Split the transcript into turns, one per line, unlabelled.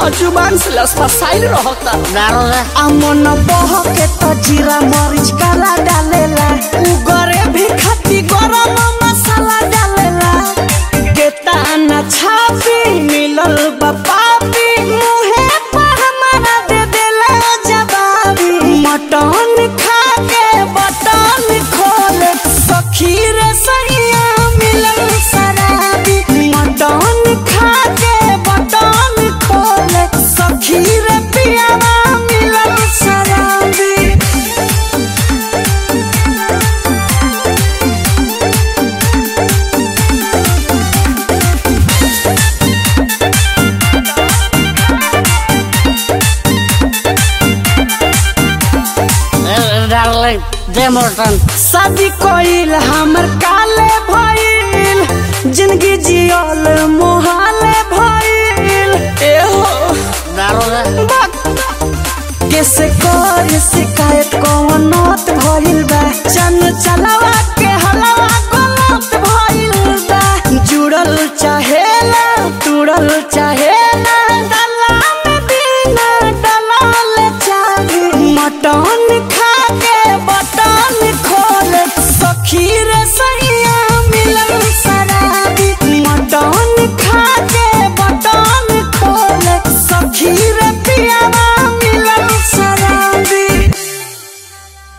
तो जुबान से लसफसाइल रहता
दारू रे
अमन बह के तो जीरा मरीच काला डालेला उगरे भी खती गरम मसाला डालेला केतना छापी मिलल बा पापी मुहे पर हमारा दे देला जवाबी मटन खा के बटन खोले सखी रे सैया मिलल शराबी मटन खा के बटन खोले सखी रे पियावा मिलल शराबी
डार्लिंग दे मोटन
शादी कोइल हमर काले भइल जिंदगी जियल मोहाले भइल एहो